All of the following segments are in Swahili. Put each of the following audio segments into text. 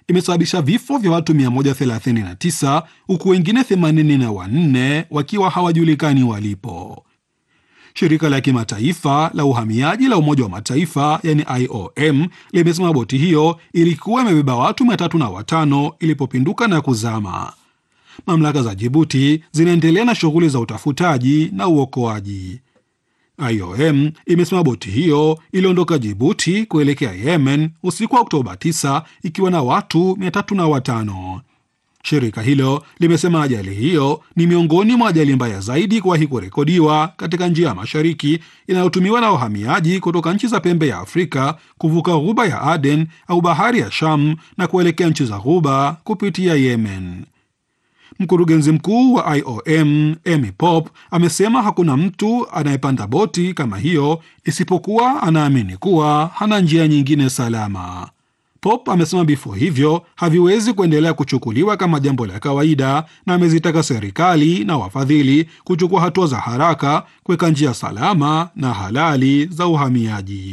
imesababisha vifo vya watu 139 huku wengine 84 wakiwa hawajulikani walipo. Shirika la kimataifa la uhamiaji la Umoja wa Mataifa yani IOM limesema boti hiyo ilikuwa imebeba watu mia tatu na watano ilipopinduka na kuzama. Mamlaka za Jibuti zinaendelea na shughuli za utafutaji na uokoaji. IOM imesema boti hiyo iliondoka Jibuti kuelekea Yemen usiku wa Oktoba 9 ikiwa na watu mia tatu na watano. Shirika hilo limesema ajali hiyo ni miongoni mwa ajali mbaya zaidi kuwahi kurekodiwa katika njia ya mashariki inayotumiwa na wahamiaji kutoka nchi za pembe ya Afrika kuvuka ghuba ya Aden au bahari ya Sham na kuelekea nchi za ghuba kupitia Yemen. Mkurugenzi mkuu wa IOM Amy Pop amesema hakuna mtu anayepanda boti kama hiyo isipokuwa anaamini kuwa hana njia nyingine salama. Pop amesema vifo hivyo haviwezi kuendelea kuchukuliwa kama jambo la kawaida, na amezitaka serikali na wafadhili kuchukua hatua za haraka kuweka njia salama na halali za uhamiaji.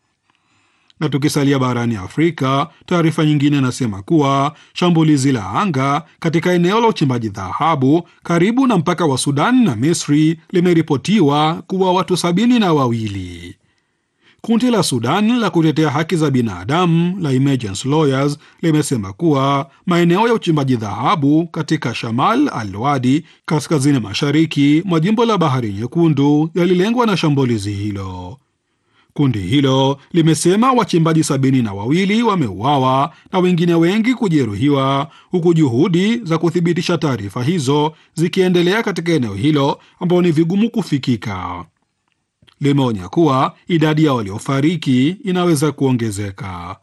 Na tukisalia barani Afrika, taarifa nyingine inasema kuwa shambulizi la anga katika eneo la uchimbaji dhahabu karibu na mpaka wa Sudan na Misri limeripotiwa kuwa watu sabini na wawili. Kundi la Sudan la kutetea haki za binadamu la Emergency Lawyers limesema kuwa maeneo ya uchimbaji dhahabu katika Shamal al-Wadi kaskazini mashariki mwa jimbo la Bahari Nyekundu yalilengwa na shambulizi hilo. Kundi hilo limesema wachimbaji sabini na wawili wameuawa na wengine wengi kujeruhiwa, huku juhudi za kuthibitisha taarifa hizo zikiendelea katika eneo hilo ambalo ni vigumu kufikika. Limeonya kuwa idadi ya waliofariki inaweza kuongezeka.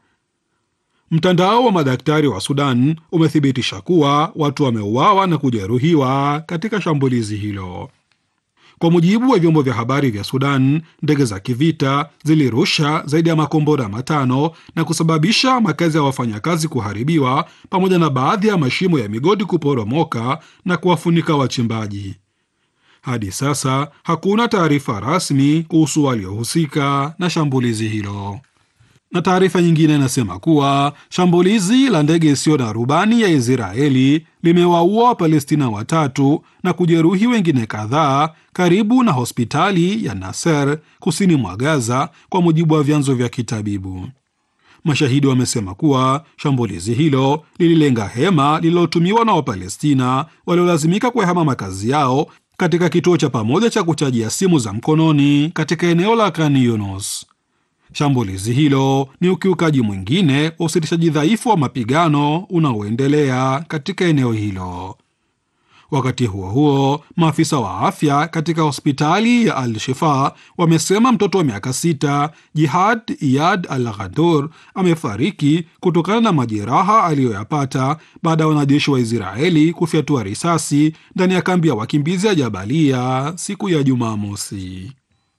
Mtandao wa madaktari wa Sudan umethibitisha kuwa watu wameuawa na kujeruhiwa katika shambulizi hilo. Kwa mujibu wa vyombo vya habari vya Sudan, ndege za kivita zilirusha zaidi ya makombora matano na kusababisha makazi ya wafanyakazi kuharibiwa pamoja na baadhi ya mashimo ya migodi kuporomoka na kuwafunika wachimbaji. Hadi sasa hakuna taarifa rasmi kuhusu waliohusika na shambulizi hilo. Na taarifa nyingine inasema kuwa shambulizi la ndege isiyo na rubani ya Israeli limewaua Wapalestina watatu na kujeruhi wengine kadhaa karibu na hospitali ya Nasser kusini mwa Gaza, kwa mujibu wa vyanzo vya kitabibu. Mashahidi wamesema kuwa shambulizi hilo lililenga hema lililotumiwa na Wapalestina waliolazimika kuyahama makazi yao katika kituo cha pamoja cha kuchajia simu za mkononi katika eneo la Khan Yunus. Shambulizi hilo ni ukiukaji mwingine wa usitishaji dhaifu wa mapigano unaoendelea katika eneo hilo. Wakati huo huo, maafisa wa afya katika hospitali ya Al Shifa wamesema mtoto wa miaka sita Jihad Iyad Al Ghadur amefariki kutokana na majeraha aliyoyapata baada ya wanajeshi wa Israeli kufyatua risasi ndani ya kambi ya wakimbizi ya Jabalia siku ya Jumamosi.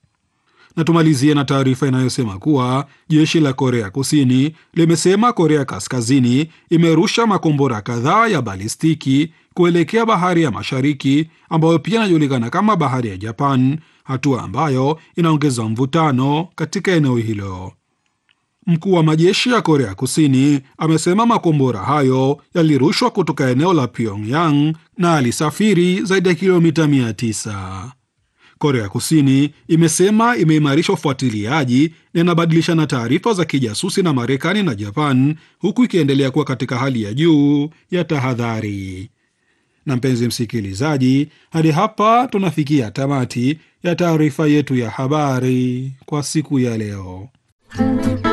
Na tumalizie na taarifa inayosema kuwa jeshi la Korea Kusini limesema Korea Kaskazini imerusha makombora kadhaa ya balistiki kuelekea bahari ya Mashariki ambayo pia inajulikana kama bahari ya Japan, hatua ambayo inaongeza mvutano katika eneo hilo. Mkuu wa majeshi ya Korea Kusini amesema makombora hayo yalirushwa kutoka eneo la Pyongyang na alisafiri zaidi ya kilomita 900. Korea Kusini imesema imeimarisha ufuatiliaji na inabadilishana taarifa za kijasusi na Marekani na Japan, huku ikiendelea kuwa katika hali ya juu ya tahadhari. Na mpenzi msikilizaji, hadi hapa tunafikia tamati ya taarifa yetu ya habari kwa siku ya leo.